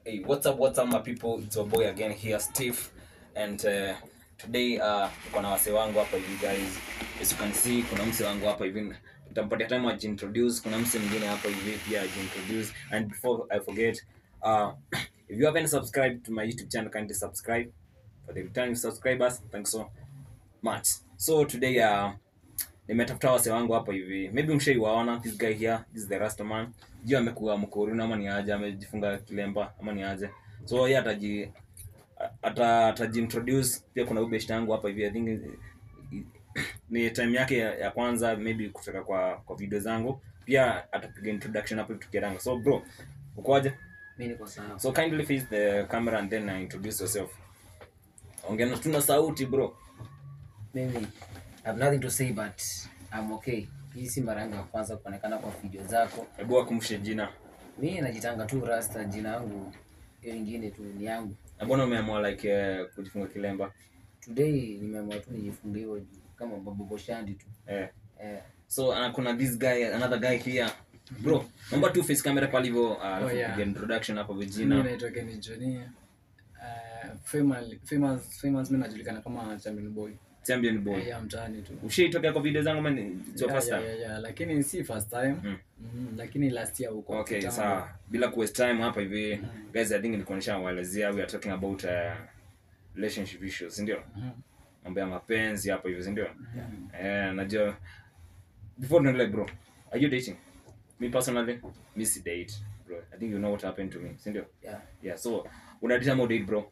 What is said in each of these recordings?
Hey, what's up, what's up, my people? It's your boy again here, Steve. And uh, today uh, tuko na wase wangu hapa hivi guys. As you can see, kuna mse wangu hapa hivi. Nitampatia time ajiintroduce. Kuna mse mwingine hapa hivi pia ajiintroduce. And before I forget, uh, if you haven't subscribed to my YouTube channel, kindly subscribe. For the returning subscribers, thanks so much. So today uh, nimetafuta wase wangu hapa hivi maybe mshaiwaona this guy here this is the rasta man juu amekuwa mkoruni ama ni aje amejifunga kilemba ama ni aje so yeye ataji ata atajiintroduce pia kuna ubeshta yangu hapa hivi i think eh, ni time yake ya, ya kwanza maybe kutoka kwa kwa video zangu pia atapiga introduction hapo tukiranga so bro ukoaje mi niko sawa so kindly face the camera and then uh, introduce yourself ongea na tuna sauti bro mimi I have nothing to say but I'm okay hii si mara yangu ya kwanza kuonekana kwa video zako hebu akumshe jina mi najitanga tu rasta jina yangu hiyo ingine tu ni yangu na mbona umeamua like uh, kujifunga kilemba today nimeamua tu nijifunge hiyo juu kama baboboshandi tu eh eh, so uh, kuna this guy another guy here bro naomba tu face camera pale hivyo uh, alafu yeah. piga introduction hapo Mimi vijina naitwa Kenny Johnny. Uh, famous famous famous mimi najulikana kama champion boy. champion boy Yeah, mtaani tu. ushaitokea kwa video zangu man it's your Yeah, first yeah, time yeah, yeah. Lakini si first time. Mm. Mhm, lakini last year huko. okay kitambo. sawa bila ku waste time hapa hivi guys i think nilikuonyesha waelezea we are talking about uh, relationship issues ndio Mhm. mambo ya mapenzi hapa hivi ndio eh najua before tuendelee bro are you dating me personally me si date bro i think you know what happened to me si ndio yeah. yeah so una date ama date bro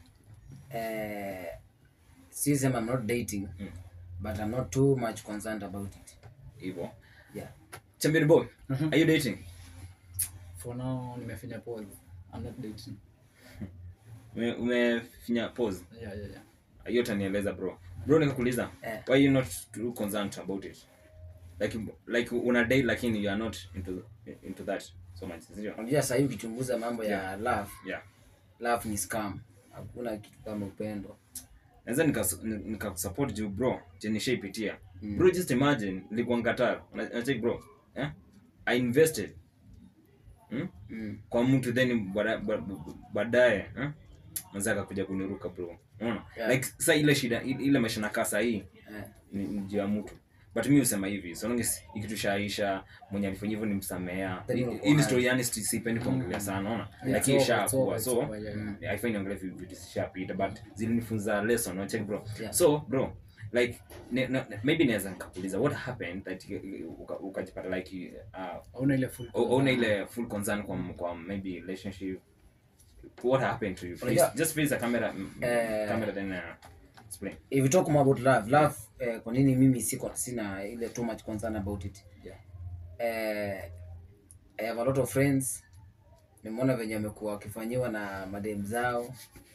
eh, si sema I'm not dating Mm. but I'm not too much concerned about it hivyo yeah. champion boy Mhm. are you dating For now nimefinya pause. I'm not dating. Ume- umefinya pause Yeah, yeah, yeah. hiyo utanieleza bro bro nikakuuliza Eh. why you not too concerned about it like like una date lakini you are not into into that so much sio unajua sahii ukichunguza mambo ya Yeah. love yeah love ni scam hakuna kitu kama upendo naweza nikas- ni- nikakusupport juu bro je nishaipitia bro just imagine nilikuwa Qatar na na check bro eh i invested hmm? mm. kwa mtu then bada- ba- baadaye eh mwanza akakuja kuniruka bro unaona Yeah. like sasa ile shida ile ile maisha nakaa saa hii eh. ni ni juu ya mtu but mi husema hivi so long as ikitushaisha mwenye alifanya hivyo nimsamea Then Hii- uko hii ni hai. story yani sti- sipendi kuongelea sana unaona Yeah, lakini it's over, it's ishakuwa over, so it's over, yeah, yeah. haifai niongele vi- vitu zishapita but zilinifunza lesson no check bro Yeah. so bro like ne, ne, maybe naweza nikakuuliza what happened that uka- ukajipata like uh, Hauna ile full. o- una ile full concern kwa kwa maybe relationship what happened to you Unajua- Face- just face the camera mm, Eh, camera then uh, explain if you talk more about love love eh, kwa nini mimi siko sina ile too much concern about it yeah eh, I have a lot of friends nimeona venye wamekuwa wakifanyiwa na madem zao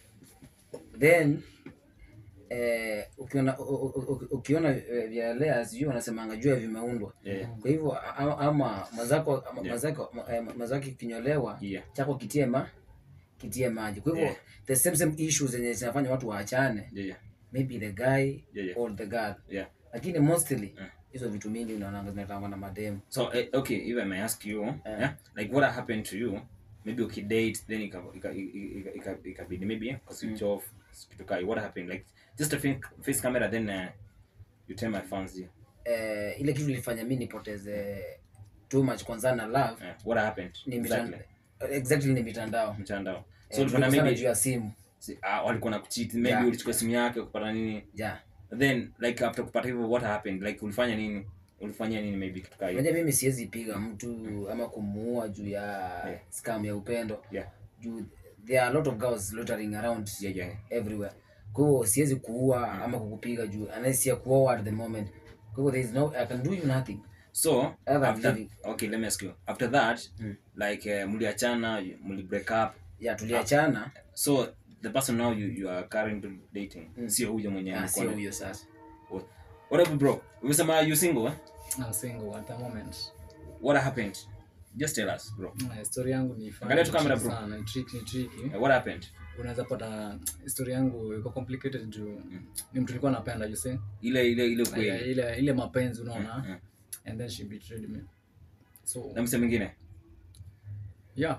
then eh, ukiona u- u- u- ukiona eh, vyalea sijui wanasemanga jua vimeundwa yeah kwa hivyo a- ama mwenzako ama Yeah. mwenzako ma- eh, mwenzako kinyolewa yeah chako kitie ma kitie maji kwa hivyo Yeah. the same same issues zenye zinafanya watu waachane yeah yeah maybe the guy Yeah, yeah. or the girl yeah lakini mostly Yeah. hizo vitu mingi unaonanga zinatangwa na mademu So uh, okay, if I may ask you, yeah, like what happened to you? Maybe ukidate then ika- ika- ika- ika- ikabidi maybe eh, switch off kitu kai. What happened? Like just a fin- face camera then uh, you tell my fans yeah. eh, ile kitu ilifanya mi nipoteze too much kwanza na love Uh, what happened? ni Exactly. mitandao exactly ni mitandao Mtandao. Eh, So ulikuwa na sana maybe juu ya simu si- ah, walikuwa na kucheat, maybe Yeah. ulichukua simu yake kupata nini? ja Then like after kupata hivyo what happened? Like ulifanya nini? Ulifanya nini maybe kitu kai? unajua mimi siwezi piga mtu ama kumuua juu ya scam ya upendo Yeah. juu there are a lot of girls loitering around Yeah, yeah. everywhere kwa hivyo siwezi kuua ama kukupiga juu unless ya kuoa at the moment kwa hivyo there is no i can do you nothing So Ever after living. okay, let me ask you. After that, like uh, mliachana, mli break up. ya tuliachana so the person now you, you are currently dating sio huyo mwenye ah, alikuwa sio na- huyo sasa What- what up bro umesema you single eh? I'm single at the moment. what happened just tell us bro Na story yangu ni funny Angalia tu camera, bro. sana, ni tricky, ni tricky. Eh, what happened Unaweza pata story yangu iko complicated juu ni mtu nilikuwa napenda you see. ile ile ile Ile kweli ile, ile mapenzi unaona. Mm. And then she betrayed me. So na mse mwingine yeah.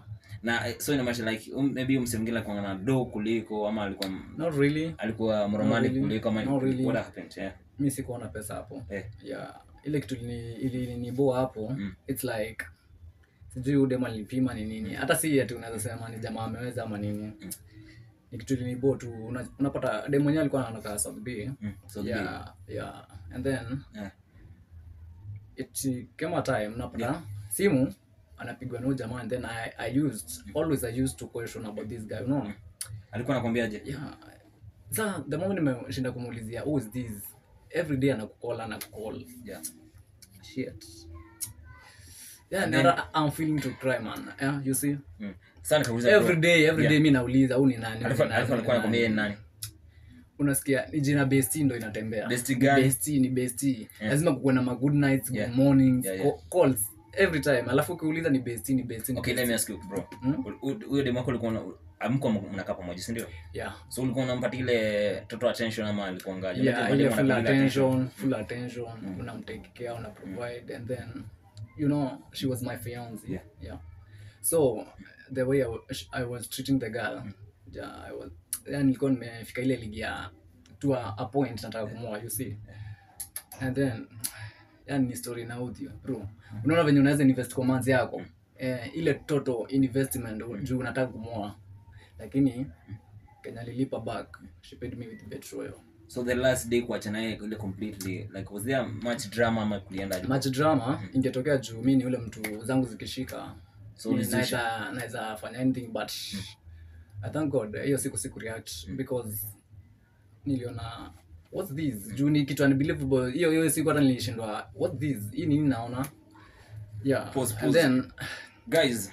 na eh, so inamaanisha like um, maybe mse mwingine alikuwa na do kuliko ama alikuwa not really alikuwa mromani really. kuliko ama Not really. what happened yeah mi sikuona pesa hapo Eh. yeah ile kitu ilini- iliniboa hapo Mm. its like sijui udem alinipima ni nini hata si ati unaweza sema ni jamaa ameweza ama nini ni kitu iliniboa tu Una- unapata dem mwenyewe alikuwa anakaa South B mm. so yeah yeah and then yeah. it came a time napata simu anapigwa na huyu jamaa and then I, I used always I used to question about this guy unaona alikuwa anakwambiaje yeah sa the moment nimeshinda kumuulizia who is this every day anakucall anakucall yeah shit yeah And and I'm feeling to cry man yeah you see mm. sasa nikauliza every bro, day every Yeah. day mi nauliza huu ni nani huyu alikuwa ni nani, alikuwa huyu ni alikuwa anakwambia yeye ni nani. nani unasikia ni jina besti ndo inatembea Besti gani? besti ni besti Yeah. lazima kuwe na ma good nights Yeah. good mornings Yeah, yeah. ca- calls every time alafu ukiuliza ni besti ni besti ni okay let besti. me ask you bro Mm. U- huyo demu wako ulikuwa una- amko mnakaa pamoja si ndio yeah so ulikuwa unampatia ile total attention ama alikuwa ngaje yeah Unajua ile mademu full wanapenda attention full attention unamtake care una provide and then you know she was my fiance Yeah. yeah so the way I was, I was treating the girl yeah, I was yani nilikuwa nimefika ile ligi ya to a, a point nataka kumoa you see and then yani ni story na audio bro unaona venye unaweza invest kwa manzi yako eh, ile total investment juu unataka kumoa lakini kenya lilipa back she paid me with petrol so the last day kuachana naye ile completely like was there much drama ama kulienda match drama ingetokea juu mi ni ule mtu zangu zikishika So mi ulizusha. naweza naweza fanya anything but i thank god hiyo siku siku react because niliona what's this juu ni kitu unbelievable hiyo hiyo siku hata nilishindwa what's this hii nini naona yeah Pause, and pause. then guys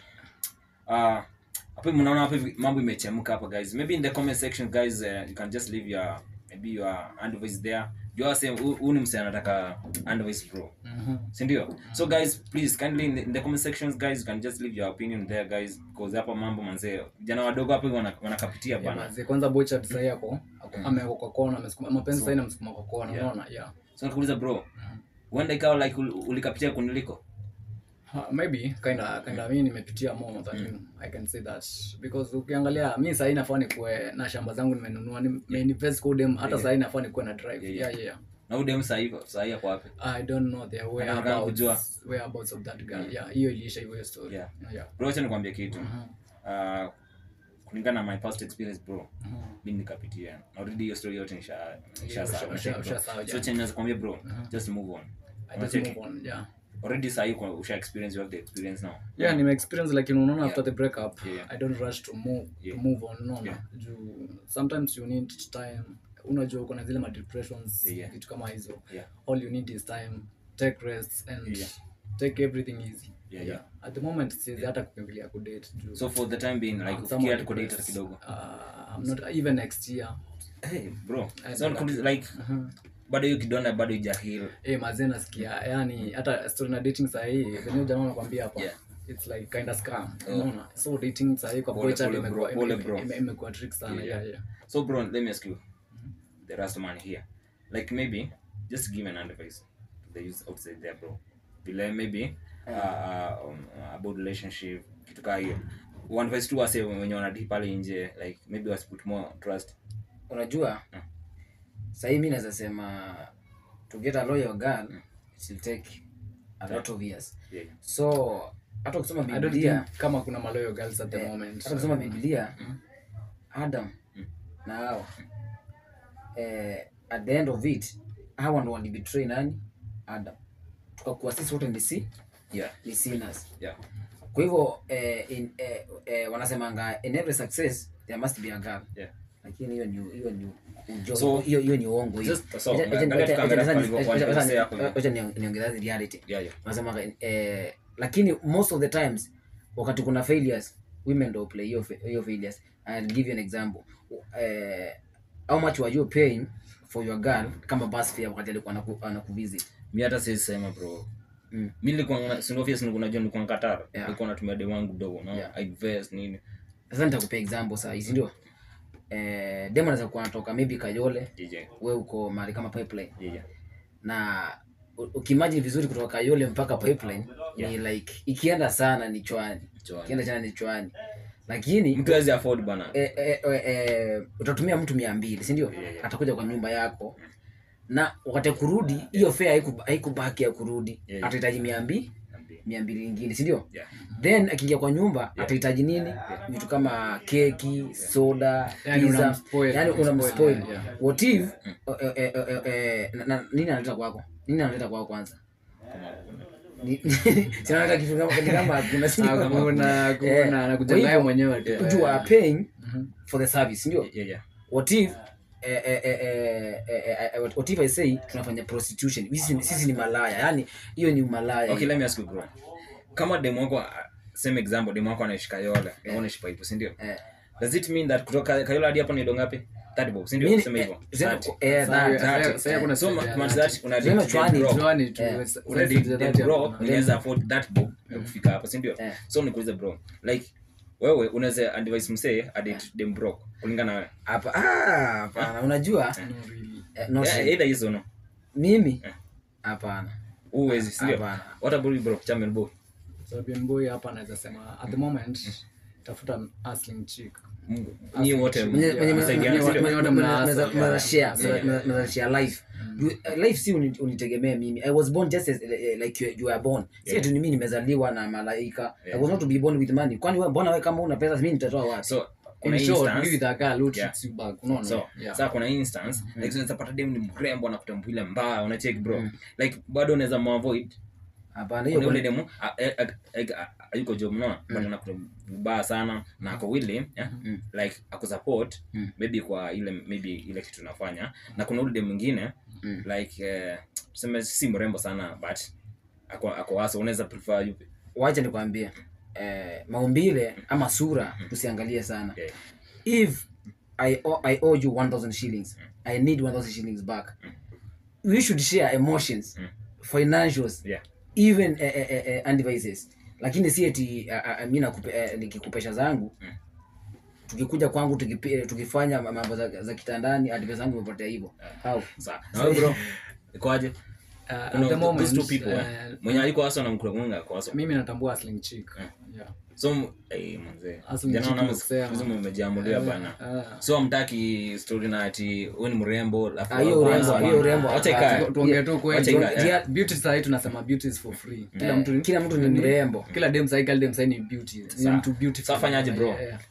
uh hapo mnaona hapo hivi mambo imechemka hapa guys maybe in the comment section guys uh, you can just leave your maybe your advice there you are saying huu ni msee anataka advice bro mhm. si ndio so guys please kindly in the, in the comment sections guys you can just leave your opinion there guys because hapa mambo manzee vijana wadogo hapo hivi wana- wanakapitia Yeah, bana manze, kwanza bocha sahii ako ako- amewekwa kwa kona amesukuma mapenzi So- sahii namsukuma kwa kona Yeah. unaona yeah so nikuuliza bro huenda ikawa like ul- ulikapitia kuniliko Ha, maybe kinda kinda mi nimepitia more than you i can say that because ukiangalia mi sahii nafaa nikuwe na shamba zangu nimenunua nimeinvest kwa dem hata Yeah. sahii nafaa nikuwe na drive Yeah, yeah yeah. yeah, yeah. na udem sahii sahii ako wapi i don't know the Nataka whereabouts kujua. whereabouts of that girl yeah hiyo iliisha hivyo hiyo story Yeah. yeah bro acha nikwambie kitu Mhm. uh, kulingana na my past experience bro Mhm. mi nikapitia already hiyo story yote nisha nisha usha- sawa usha- usha sawa, so yeah. chenye naweza kuambia bro just move on i just Unacheki? move on yeah already sahii kwa- usha experience you have the experience now yeah nime experience like unaona Yeah. after the breakup Yeah, yeah. i don't rush to move Yeah. to move on unaona Yeah. juu sometimes you need time unajua kuna zile ma depressions Yeah, yeah. vitu kama hizo Yeah. all you need is time take rest and Yeah. take everything easy Yeah, yeah. at the moment siwezi hata kukimbilia kudate juu so for the time being like I'm ufikia somewhat hata kudate hata depressed. kidogo Uh, I'm not even next year hey bro I so know nikuuliza, like bado hiyo kidonda bado ijahil eh mazee nasikia yani hata story na dating sahii venye jamaa nakwambia hapa Yeah. it's like kind of scam unaona so dating sahii kwa Pole, boy chat pole, imekuwa bro, pole, ime- bro. ime- imekuwa trick sana Yeah, yeah yeah so bro let me ask you the last man here like maybe just give an advice to the youth outside there bro vile maybe uh, uh, um, about relationship kitu kaa hiyo one advice tu wase wenye wanadi pale nje like maybe was put more trust unajua Mm. sahii mi naweza sema to get a loyal girl it will take a lot of years yeah so hata ukisoma I don't biblia think kama kuna maloyo girls at the eh, moment hata ukisoma biblia adam na hawa eh, at the end of it hawa ndo walibetray nani adam tukakuwa sisi wote ni si yeah ni sinners yeah kwa hivyo eh, in, eh, eh, wanasemanga in every success there must be a girl yeah lakini hiyo ni hiyo ni ujo- So, hiyo hiyo ni uongo hiyo. just- so, Wacha- wacha- angalia wacha- tukaangalia wacha- pale kwa- wacha- kwa wacha- msee hapo hivi. wacha niong- niongezea the reality yeah yeah wanasema eh, lakini most of the times wakati kuna failures women ndo play hiyo fa- hiyo failures I'll give you an example eh, how much were you paying for your girl kama bus fare wakati alikuwa anaku, anakuvisit mi hata siwezi sema bro Mm. mi nilikuwa sinofia nilikuwa najua nilikuwa Qatar Yeah. nilikuwa natumia demu wangu dogo no Yeah. I invest nini sasa nitakupea example saa hizi ndio eh, demo anaweza kuwa anatoka maybe Kayole DJ we uko mahali kama pipeline yeah yeah na u- ukimagine vizuri kutoka Kayole mpaka pipeline ni like ikienda sana ni chwani Chwani. ikienda sana ni chwani lakini mtu hawezi afford bana eh, eh, eh, eh, utatumia mtu mia mbili sindio Yeah, yeah. atakuja kwa nyumba yako na wakati ya kurudi hiyo fare haiku- haikubaki ya kurudi Yeah, yeah. atahitaji mia mbili mia mbili ingine sindio Yeah. then akiingia kwa nyumba atahitaji nini vitu kama keki soda Yani pizza unamspoil, yani unamspoil, unamspoil yeah. what if eh, eh, eh, eh, na- na- nini analeta kwako nini analeta kwako kwanza Ni- si analeta kitu kama ni kama kuna si Ah, kama- kuna Eh, kuna na kwa kujengea hivyo, mwenyewe tu you are paying for the service ndio Yeah, yeah. what if eh, eh, eh, eh, eh, eh, what if i say tunafanya prostitution sisi, sisi ni malaya yani hiyo ni umalaya okay let me ask you bro kama demu wako uh, same example demu wako anaishi kayole na unaishi paipu si ndio Eh. does it mean that kutoka kayole hadi hapo ni dongo ngapi 30 bob si ndio Mimi- sema hivyo eh, sema- 30. eh, Sasa- that- sasa- that- sasa kuna so story ma- ya- much that una Sema date chwani, broke. Juani tu, Eh. sasa- una sasa date za date dhati broke, hapo. unaweza afford that bob ya kufika hapo si ndio Eh. so nikuulize bro like wewe unaweza advise msee adate dem broke kulingana na wewe hapa ah, hapana unajua No, really. eh, not Yeah, really. either hizo no mimi Eh. hapana uwezi si ndio Hapana. what about you bro champion boy So, Bien boy hapa naweza sema at the moment tafuta hustling chick ni wote Mwenye- Yeah. mwenye- msaidiane, mwenye- si ndio? mwenye- Wote mwenye- mna mnaweza- hustle, mnaweza yeah. share, Yeah. mnaweza- mnaweza share life You- eh, life si uni- unitegemee mimi i was born just as, eh, like you, you are born si Yeah. ati ni mimi nimezaliwa na malaika Yeah. i was not to be born with money kwani wewe mbona wewe kama una pesa mimi nitatoa wapi so kuna in short instance be with a girl who Yeah. treats you back unaona so yeah saa kuna instance like unaweza pata dem ni mrembo anakutambulia mbaya unacheki bro like bado unaweza muavoid hapana hiyo Kuna ule kwa- demu a- a- a- a- a- hayuko job no but anakuta vibaya sana na ako willing yeah? like akusupport Mm. maybe kwa ile maybe ile kitu unafanya na kuna ule demu mwingine Mm. like eh, tuseme si mrembo sana but ako ako waso unaweza prefer yupi wacha nikwambie eh, maumbile ama sura tusiangalie sana yeah. if I owe, I owe you 1000 shillings I need 1000 shillings back we should share emotions financials yeah even eh, eh, eh, eh, and devices lakini si eti uh, uh, mi nakupe, eh, nikikupesha zangu Mm. tukikuja kwangu tukipi, tukifanya mambo za, za kitandani advice zangu imepotea hivyo How? sawa na wewe bro ikoaje Uh, at kuna the those moment two people eh? uh, mwenye aliko waso na mkula mwenga kwa waso mimi natambua hustling chick yeah so m- eh manze Hustle ni jana chick naona kusema. siku hizi mmejiamulia bana Ah. so amtaki story na ati wewe ni mrembo alafu Ah, hiyo wewe urembo- kwanza hiyo bana. urembo Wacha hapana. ikae. Tu- tuongee tu kweli Wacha ikae, Yeah. beauty sahii tunasema beauty is for free kila Eh, mtu kila mtu ni mrembo kila dem sahii kila dem sahii ni beauty ni Sa- mtu beautiful sa fanyaje, bro? Yeah, yeah.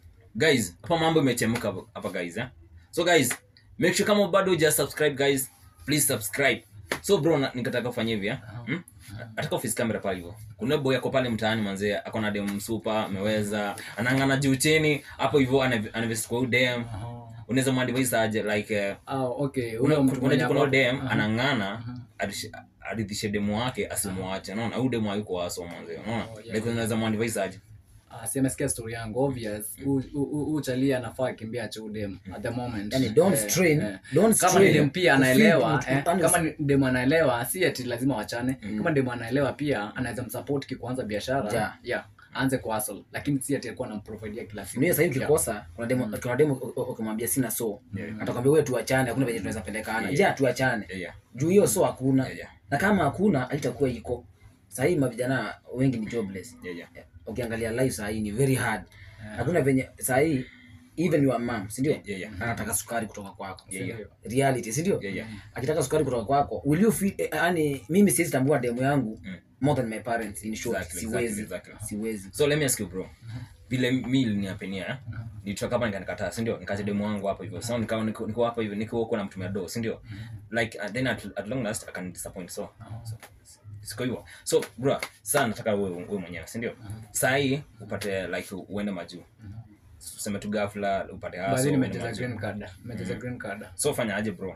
guys hapa mambo imechemka hapa- hapa guys eh? so guys make sure kama bado huja subscribe guys please subscribe so bro na- nikataka ufanye hivi eh? hmm? ataka office camera pale hivyo kuna boy ako pale mtaani manzee ako na dem msupa ameweza anang'ana juu chini hapo hivyo anav- anavest kwa huyu dem unaweza mwadvise aje like eh, Ah, okay huyo mtu mwenye unajua kuna ako- dem anang'ana adish- aridhishe demu wake asimwache naona huyu demu hayuko waso manzee unaona Oh, yeah. like unaweza mwadvise aje Ah, si amesikia story yangu obvious Hu- hu- hu- hu chalia anafaa akimbia chodem at the moment Yani, don't Eh, strain, eh. don't kama strain ni dem pia to feel anaelewa mtu- eh, yani kama ni dem anaelewa si ati lazima wachane kama dem anaelewa pia anaweza msupport kikuanza biashara Yeah. yeah aanze kwa hustle lakini si ati alikuwa anamprovidea kila siku Mimi sasa hivi Yeah. ukikosa kuna demo kuna demo u- u- ukimwambia sina so atakwambia wewe tuachane hakuna venye tunaweza pelekana je tuachane yeah, yeah. juu hiyo so hakuna Yeah, yeah. na kama hakuna haitakuwa iko sahii mavijana wengi ni jobless Yeah, yeah. ukiangalia life sahii ni very hard hakuna venye sahii even your mom sindio Yeah, yeah. anataka sukari kutoka kwako Yeah, yeah. reality sindio Yeah, yeah. akitaka sukari kutoka kwako will you feel eh, yani mimi siwezi tambua demu yangu Mm. more than my parents in short Exactly, siwezi exactly, exactly. siwezi so let me ask you bro vile mi liniapenia eh? nitoka hapa nikanikataa sindio nikacha demu wangu hapo hivyo so nikawa niko niko hapa hivyo niko huko namtumia do sindio like uh, then at, at long last akan disappoint so, so siko hivyo so bro saa nataka wewe wewe mwenyewe sindio saa hii upate like uende majuu useme tu ghafla upate haso, baadhi uende nimecheza majuu. green card nimecheza green card so fanya aje bro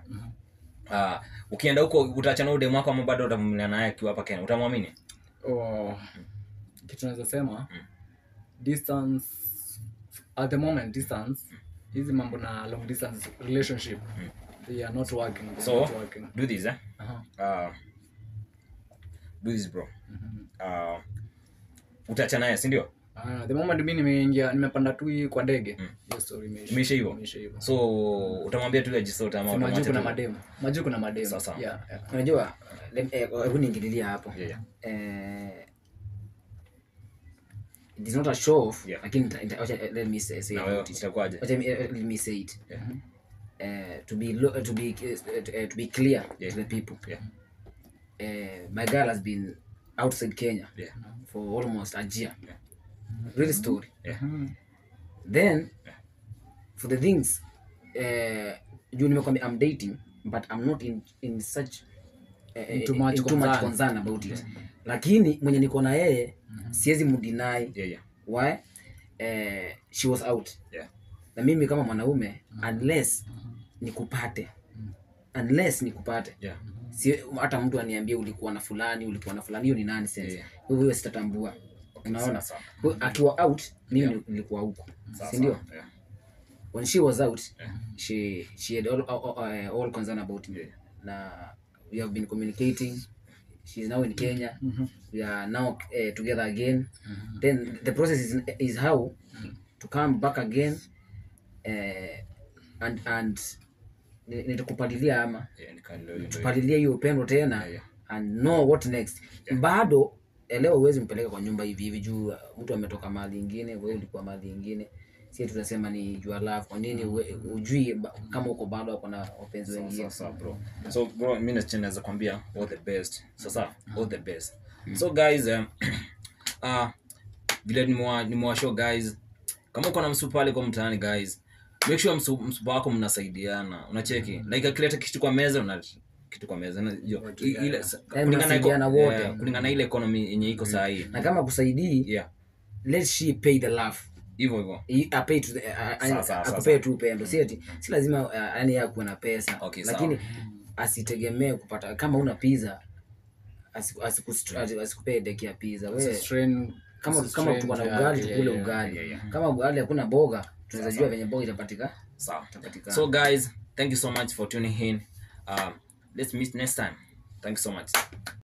Ah, ukienda huko utaachana huyu demu wako ama bado utavumilia naye akiwa hapa kenya utamwamini oh, kitu naweza sema distance at the moment distance hizi mambo na long distance relationship they are not working they are so not working do this eh? Aha. uh, do this bro uh, utacha naye sindio Ah, the moment mi nimeingia nimepanda tu hii kwa ndege hiyo story imeisha imeisha hivyo imeisha hivyo so utamwambia tu ajisota ama Si majuu utamwacha kuna tu? mademu majuu kuna mademu Sawa, sawa. yeah, yeah. unajua lem- eh, hebu niingililia hapo Yeah, yeah. eh, it is not a show off Yeah. lakini nita- nita- wacha- let me say, say na wewe about it. itakuwaje Wacha me- let me say it Yeah. uh, to be lo- to be uh, to be clear Yeah. to the people Yeah. uh, my girl has been outside Kenya Yeah. for almost a year Yeah. real story Yeah. then Yeah. for the things uh, juu nimekwambia I'm dating but I'm not in, in such uh, In too much in too much concern. concern about it lakini mwenye niko na yeye siwezi mdinai yeah yeah why uh, she was out yeah na mimi kama mwanaume unless nikupate unless nikupate yeah si hata mtu aniambie ulikuwa na fulani ulikuwa na fulani hiyo ni nonsense Yeah. kwa hivyo hiyo sitatambua unaona sawa, Kwa hiyo akiwa out mimi Yeah. nilikuwa huko sawa si ndio sawa. yeah when she was out Yeah. she she had all, all, all, all concern about me Yeah. na we have been communicating she's now in kenya we are now uh, together again then the process is, is how to come back again uh, and and ni- nitakupalilia ama yeah nikaelewa hiyo ndio. tupalilie hiyo upendo tena Yeah, yeah. and know what next bado elewa uwezi mpeleka kwa nyumba hivi hivi juu uh, mtu ametoka mahali ingine wewe ulikuwa mahali ingine si tunasema ni jua love kwa nini uwe- ujui ba- kama uko bado ako na wapenzi wengine Sawa, sawa, bro so bro mi nacho naweza kwambia all the best sasa all the best so guys um, uh, vile nimewa nimewa show guys kama uko na msu pale kwa mtaani guys make sure msu, msupa wako mnasaidiana unacheki like akileta kitu kwa meza una kitu kwa meza unajua i- ile kulingana na mnasaidiana eko- wote. yeah, kulingana na ile economy yenye iko saa hii na kama kusaidii yeah let she pay the love hivyo hivyo I- apay to the- a- a- Sawa, sawa, akupee sawa. tu upendo si ati si lazima uh, yani yeye akuwe na pesa Okay, lakini asitegemee kupata kama una pizza asiku- asiku- asi- asikupee deki ya pizza It's a we strain- kama it's a kama strain tuko na yake, ugali yeah, tukule yeah. ugali yeah, yeah. kama ugali hakuna boga tunaweza jua venye boga itapatika sawa itapatikana so guys thank you so much for tuning in um, let's meet next time thank you so much